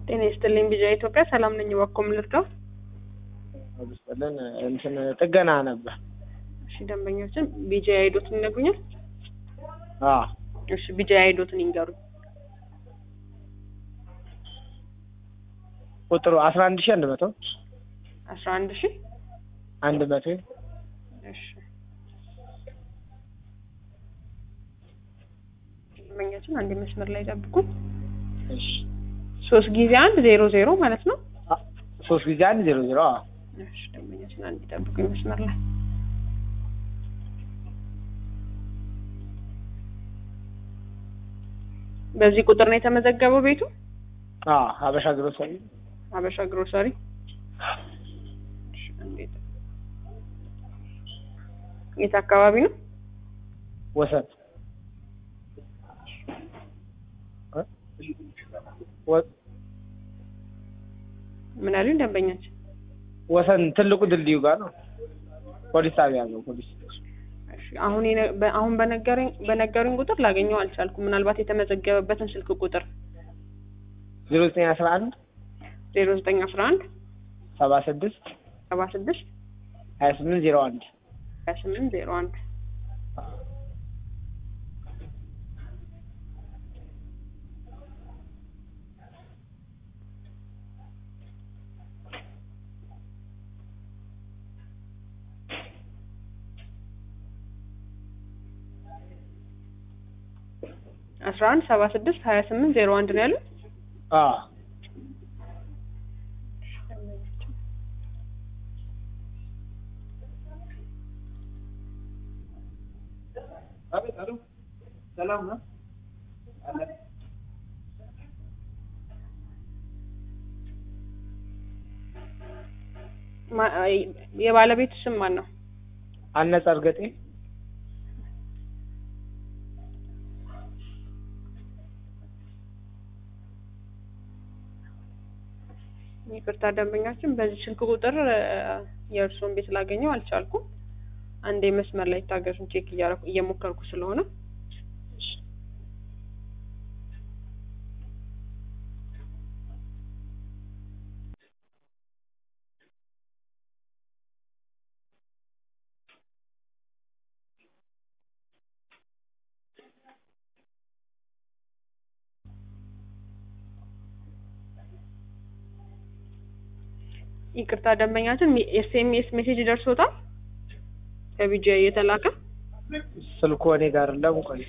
ጤና ይስጥልኝ ቢጂአይ ኢትዮጵያ ሰላም ነኝ። እባክዎ ምን ልርዳው? አብስጠልን እንትን ጥገና ነበር። እሺ ደንበኞችን ቢጂአይ አይዶትን ይነግሩኛል? አዎ እሺ ቢጂአይ አይዶትን ይንገሩኝ። ቁጥሩ አስራ አንድ ሺህ አንድ መቶ አስራ አንድ ሺህ አንድ መቶ እሺ ደንበኛችን አንድ መስመር ላይ ጠብቁ። እሺ ሶስት ጊዜ አንድ ዜሮ ዜሮ ማለት ነው። አ- ሶስት ጊዜ አንድ ዜሮ ዜሮ አዎ እሺ ደንበኛችን አንድ ጠብቁኝ መስመር ላይ በዚህ ቁጥር ነው የተመዘገበው ቤቱ አዎ ሀበሻ ግሮሰሪ ሀበሻ ግሮሰሪ እሺ፣ አንዴ ጠብቁ። የት አካባቢ ነው? ወሰን እ? ወ- ምን አሉኝ ደንበኛችን? ወሰን ትልቁ ድልድዩ ጋር ነው ፖሊስ ጣቢያ ነው ፖሊስ እሺ አሁን የነ- በ- አሁን በነገረኝ በነገሩኝ ቁጥር ላገኘው አልቻልኩም። ምናልባት የተመዘገበበትን ስልክ ቁጥር ዜሮ ዘጠኝ አስራ አንድ ዜሮ ዘጠኝ አስራ አንድ ሰባ ስድስት ሰባ ስድስት ሀያ ስምንት ዜሮ አንድ ሀያ ስምንት ዜሮ አንድ አስራ አንድ ሰባ ስድስት ሀያ ስምንት ዜሮ አንድ ነው ያሉት። አዎ ሰላም ነው ማ- የባለቤቱ ስም ማን ነው? አነጸ እርገጤ ይቅርታ ደንበኛችን በዚህ ስልክ ቁጥር እ፣ የእርስዎን ቤት ላገኘው አልቻልኩም። አንዴ መስመር ላይ ታገሱን፣ ቼክ እያረኩ እየሞከርኩ ስለሆነ ይቅርታ ደንበኛችን ኤስኤምኤስ ሜሴጅ ደርሶታል ከቢጂአይ የተላከ ስልኩ እኔ ጋር የለም ቆይ